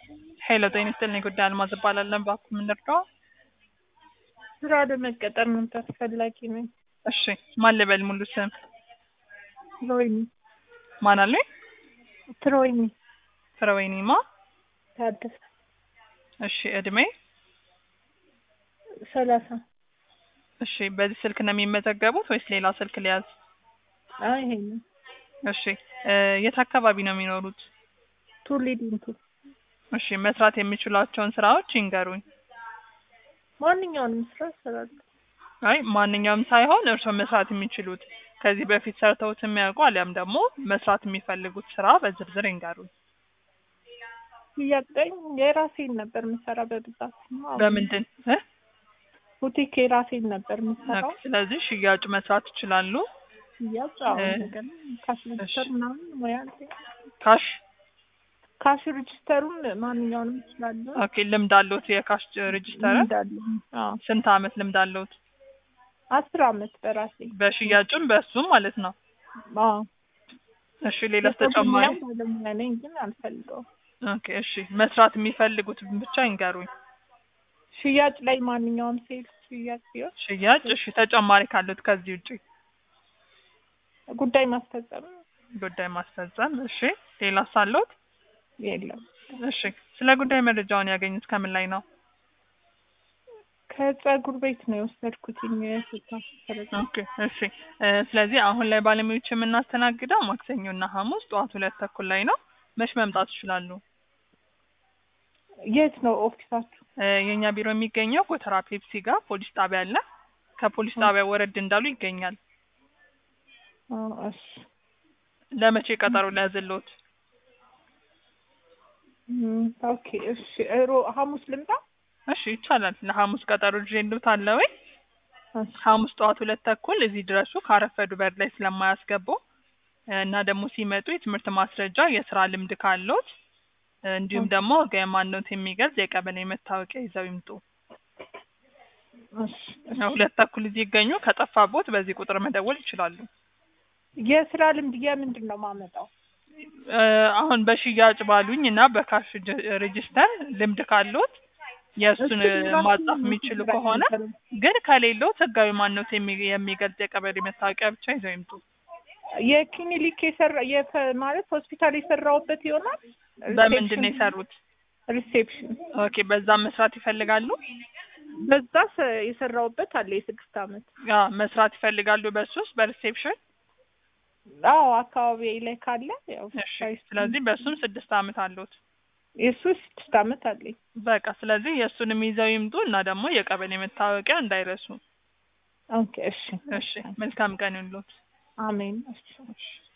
ሄሎ ጤና ይስጥልኝ ጉዳይ አልማዝ እባላለሁ። እባክዎ ምን ልርዳዎ? ስራ ለመቀጠር መምጣት ፈላጊ ነኝ። እሺ ማን ልበል ሙሉ ስም? ትሮይኒ ማን አሉኝ? ትሮይኒ ፍረወይኒማ ታደሰ እሺ እድሜ? ሰላሳ እሺ በዚህ ስልክ ነው የሚመዘገቡት ወይስ ሌላ ስልክ ሊያዝ? አይ ይሄ ነው እሺ እ የት አካባቢ ነው የሚኖሩት? ቱሊ ዲምቱ እሺ መስራት የሚችሏቸውን ስራዎች ይንገሩኝ። ማንኛውንም ስራ እሰራለሁ። አይ ማንኛውም ሳይሆን እርስዎ መስራት የሚችሉት ከዚህ በፊት ሰርተውት የሚያውቁ አሊያም ደግሞ መስራት የሚፈልጉት ስራ በዝርዝር ይንገሩኝ። እያቀኝ የራሴን ነበር የምሰራ በብዛት ነው። አሁን በምንድን እ ቡቲክ የራሴን ነበር የምሰራው። ኦኬ፣ ስለዚህ ሽያጭ መስራት ይችላሉ። ሽያጭ አሁን እ ነገር ካሽ ሬጅስተር ምናምን ሙያ አለኝ። ካሽ ካሽ ሬጅስተሩን ማንኛውንም እችላለሁ። ኦኬ፣ ልምድ አለዎት? የካሽ ሬጅስተር እንዳለኝ አዎ ስንት አመት ልምድ አለዎት? አስር አመት በራሴ በሽያጭም በእሱም ማለት ነው። አዎ እሺ ሌላስ ተጨማሪ? የኮዲንግ ባለሙያ ነኝ ግን አልፈልገውም። ኦኬ እሺ መስራት የሚፈልጉት ብቻ ይንገሩኝ። ሽያጭ ላይ ማንኛውም ሴልስ ሽያጭ ሲሆን ሽያጭ እሺ ተጨማሪ ካሉት ከዚህ ውጪ ጉዳይ ማስፈጸም ጉዳይ ማስፈጸም እሺ ሌላስ አለዎት? የለም። እሺ ስለ ጉዳይ መረጃውን ያገኙት ከምን ላይ ነው? ከጸጉር ቤት ነው የወሰድኩትኝ የስልሳ ሰረዛ ኦኬ እሺ እ ስለዚህ አሁን ላይ ባለሙያዎች የምናስተናግደው ማክሰኞ እና ሐሙስ ጠዋት ሁለት ተኩል ላይ ነው። መች መምጣት ይችላሉ? የት ነው ኦፊሳችሁ? እ የእኛ ቢሮ የሚገኘው ጎተራ ፔፕሲ ጋር ፖሊስ ጣቢያ አለ። ከፖሊስ ጣቢያ ወረድ እንዳሉ ይገኛል። አዎ፣ እሺ ለመቼ ቀጠሮ ሊያዝልዎት? እም፣ ኦኬ እሺ ሮ ሐሙስ ልምጣ? እሺ ይቻላል። ለሐሙስ ቀጠሮ ይዤልዎት አለ ወይ? እሺ ሐሙስ ጠዋት ሁለት ተኩል እዚህ ድረሱ። ካረፈዱ በር ላይ ስለማያስገቡ እ እና ደግሞ ሲመጡ የትምህርት ማስረጃ፣ የስራ ልምድ ካለዎት እ እንዲሁም ደግሞ ህጋዊ ማንነት የሚገልጽ የቀበሌ መታወቂያ ይዘው ይምጡ። እሺ እሺ። ሁለት ተኩል እዚህ ይገኙ። ከጠፋቦት በዚህ ቁጥር መደወል ይችላሉ። የስራ ልምድ የምንድን ነው ማመጣው? እ አሁን በሽያጭ ባሉኝ እና በካሽ ጅ- ሬጅስተር ልምድ ካለዎት የእሱን እሱ ራሱ ማጻፍ የሚችሉ ስራ ከሆነ ነበር። ግን ከሌሎት ህጋዊ ማንነት የሚ- የሚገልጽ የቀበሌ መታወቂያ ብቻ ይዘው ይምጡ። የክሊኒክ የሰራ የፈ ማለት ሆስፒታል የሰራሁበት ይሆናል። በምንድን ነው የሰሩት? ሪሴፕሽን ኦኬ በዛ መስራት ይፈልጋሉ? በዛ ሰ- የሰራሁበት አለ የስድስት አመት። አ መስራት ይፈልጋሉ በሱ ውስጥ በሪሴፕሽን? አዎ አካባቢ ላይ ካለ ያው እሺ ስለዚህ በሱም ስድስት አመት አለዎት። የሱ ስድስት አመት አለኝ። በቃ ስለዚህ የእሱንም ይዘው ይምጡ እና ደግሞ የቀበሌ መታወቂያ እንዳይረሱ። ኦኬ እሺ እሺ መልካም ቀን ይሁንልዎት። አሜን እሺ እሺ